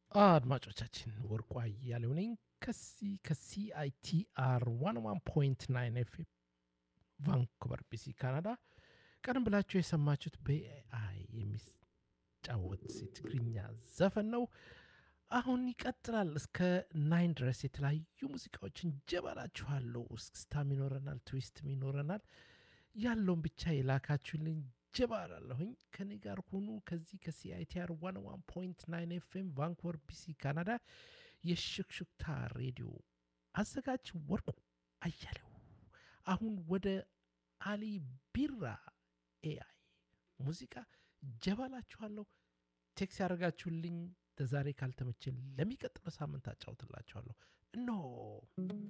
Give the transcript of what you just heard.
አድማጮቻችን ወርቁ አያሌው ነኝ ከሲ ከሲአይቲአር ዋን ዋን ፖይንት ናይን ኤፍ ቫንኩቨር ቢሲ ካናዳ። ቀደም ብላችሁ የሰማችሁት በኤአይ የሚጫወት የትግርኛ ዘፈን ነው። አሁን ይቀጥላል እስከ ናይን ድረስ የተለያዩ ሙዚቃዎችን ጀባላችኋለሁ። እስክስታም ይኖረናል፣ ትዊስትም ይኖረናል። ያለውን ብቻ የላካችሁልኝ ጀባላለሁኝ። ከኔ ጋር ሁኑ። ከዚህ ከሲአይቲአር ዋን ዋን ፖይንት ናይን ኤፍኤም ቫንኩቨር ቢሲ ካናዳ የሽክሽክታ ሬዲዮ አዘጋጅ ወርቁ አያሌው። አሁን ወደ አሊ ቢራ ኤአይ ሙዚቃ ጀባላችኋለሁ። ቴክስ ያደረጋችሁልኝ ለዛሬ ካልተመቸን ለሚቀጥለው ሳምንት አጫውትላችኋለሁ። እነሆ